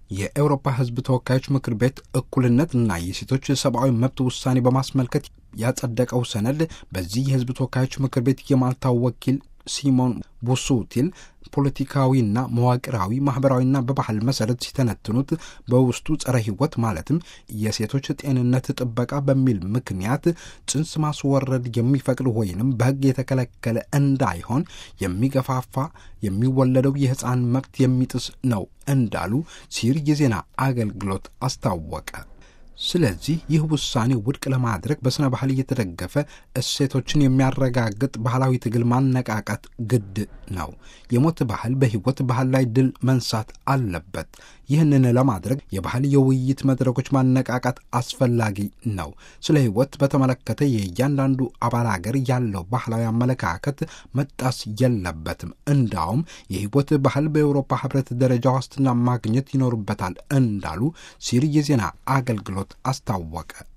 የአውሮፓ ሕዝብ ተወካዮች ምክር ቤት እኩልነትና የሴቶች ሰብአዊ መብት ውሳኔ በማስመልከት ያጸደቀው ሰነድ በዚህ የሕዝብ ተወካዮች ምክር ቤት የማልታው ወኪል ሲሞን ቡሱቲል ፖለቲካዊና መዋቅራዊ ማህበራዊና በባህል መሰረት ሲተነትኑት በውስጡ ጸረ ሕይወት ማለትም የሴቶች ጤንነት ጥበቃ በሚል ምክንያት ጽንስ ማስወረድ የሚፈቅድ ወይንም በሕግ የተከለከለ እንዳይሆን የሚገፋፋ የሚወለደው የሕፃን መብት የሚጥስ ነው እንዳሉ ሲር የዜና አገልግሎት አስታወቀ። ስለዚህ ይህ ውሳኔ ውድቅ ለማድረግ በሥነ ባህል እየተደገፈ እሴቶችን የሚያረጋግጥ ባህላዊ ትግል ማነቃቃት ግድ ነው። የሞት ባህል በሕይወት ባህል ላይ ድል መንሳት አለበት። ይህንን ለማድረግ የባህል የውይይት መድረኮች ማነቃቃት አስፈላጊ ነው። ስለ ሕይወት በተመለከተ የእያንዳንዱ አባል አገር ያለው ባህላዊ አመለካከት መጣስ የለበትም። እንዳውም የሕይወት ባህል በአውሮፓ ሕብረት ደረጃ ዋስትና ማግኘት ይኖርበታል እንዳሉ ሲር የዜና አገልግሎት አስታወቀ።